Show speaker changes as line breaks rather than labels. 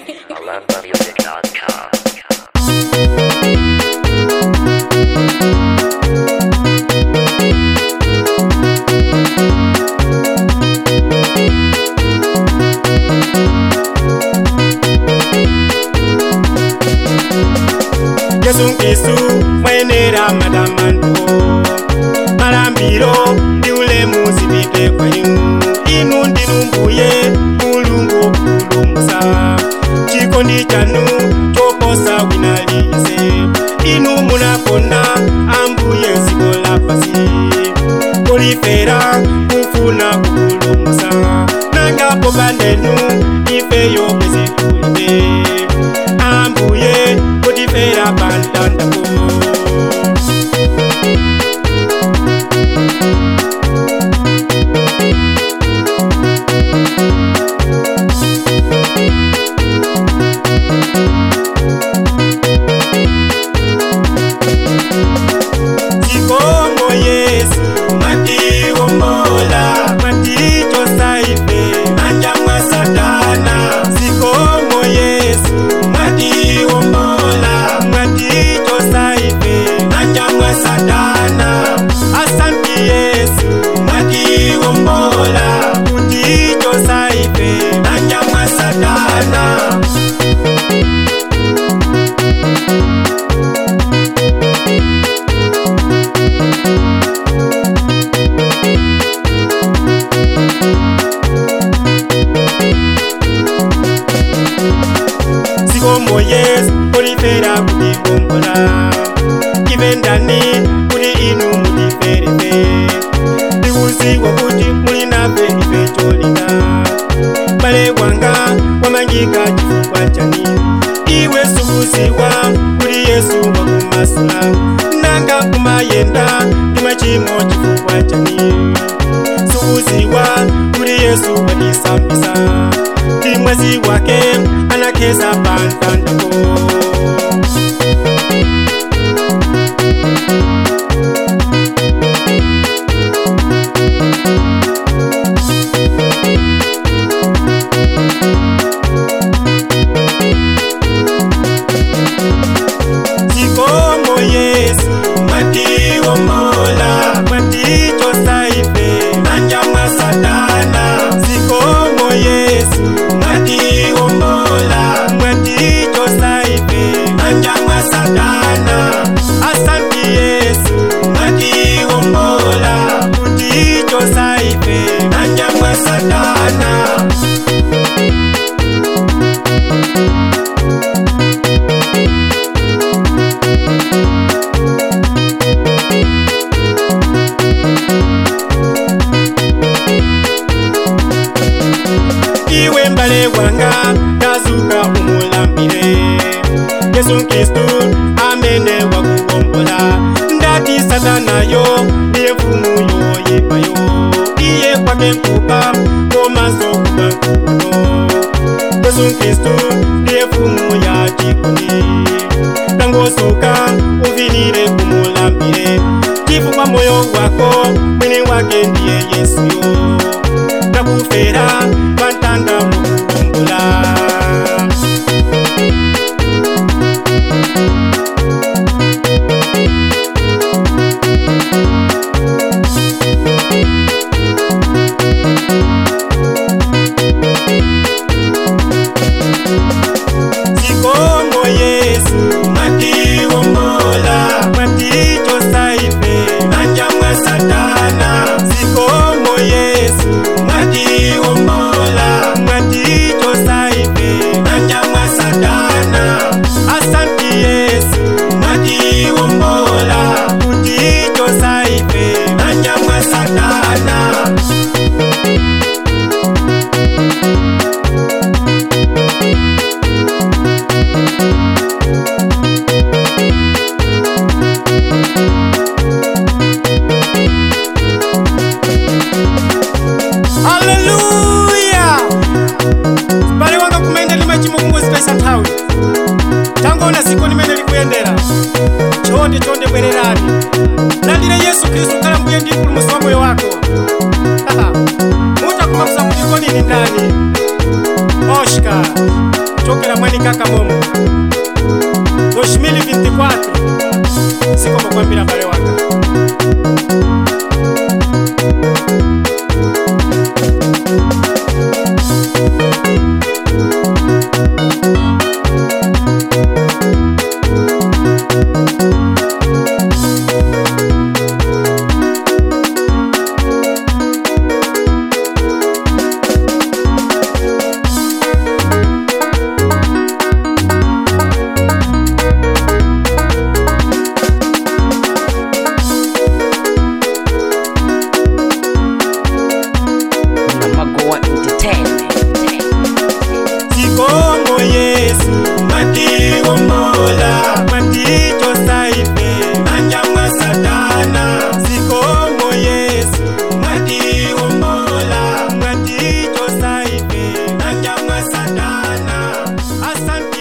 AlumbaMusic.com.
yesu kristu mwenera madamanto malambiro ndi ulemu zipite kwa inu inu ndinu mbuye mulungu kupulumutsa chikondi chanu choposa wina liyese inu munakonda ambuye dziko lapansi kulifera kufuna kupulumutsa nanga popandenu ifeyo bwezi kulibe ambuye kutifera pantandako Chikomo Yesu mwatiwombola mwatichosa ife manja mwa Satana Chikomo Yesu mwatiwombola mwatichosa ife manja mwa Satana Asanti Yesu mwatiwombola kutichosa ife manja mwa Satana sikomo yesu kulifera kutigombola ive ndani kuli inu muliferefe ndikuziwa kuti muli nafe ife cholinga bale wanga wamangika chifukwa chani iwe sukuziwa kuli yesu wakumasula nanga kumayenda ndi machimo chifukwa chani sukuziwa kuli yesu watisambisa ndi mwezi wake anakeza pantandako Chikomo Yesu mwatiwombola mwatichosa ife manja mwa Satana Chikomo Yesu mwatiwombola mwatichosa ife manja mwa Satana Asanti Yesu mwatiwombola kutichosa ife manja mwa Satana iwe mbale wanga tazuka umulambire yesu kristu amene wakuwombola ndati satanayo ndiye mfumu yoyipayo iye kwake nkupa komanso kuba nkuno yesu kristu ndiye mfumu ya chikondi tangosuka uvinire kumulambire chifukwa moyo wako mwini wake ndiye yesuyo takufera pantanda mukukumbula Chikomo Yesu mwatiwombola mwatichosa ife manja mwa Satana Chikomo Yesu mwatiwombola mwatichosa ife manja mwa Satana Asanti Yesu mwatiwombola kutichosa ife manja mwa Satana haleluya pale wanga kumene limachimo kungozipesa nthawi tangoona siku limene likuyendera chonde chonde bwererani landire yesu khristu khala mbuye ndi mpulumutsi wa moyo wako mutakumakuza kuti kodi ni ndani oshka kuchokera mwa kaka momo 2024 sikomo kwambira bale wanga
Namagoa Entertainment.
Sikomo Yesu matiwombola matichosaife nanyamwa satana Sikomo Yesu matiwombola matichosaife nanyamwa satana Asante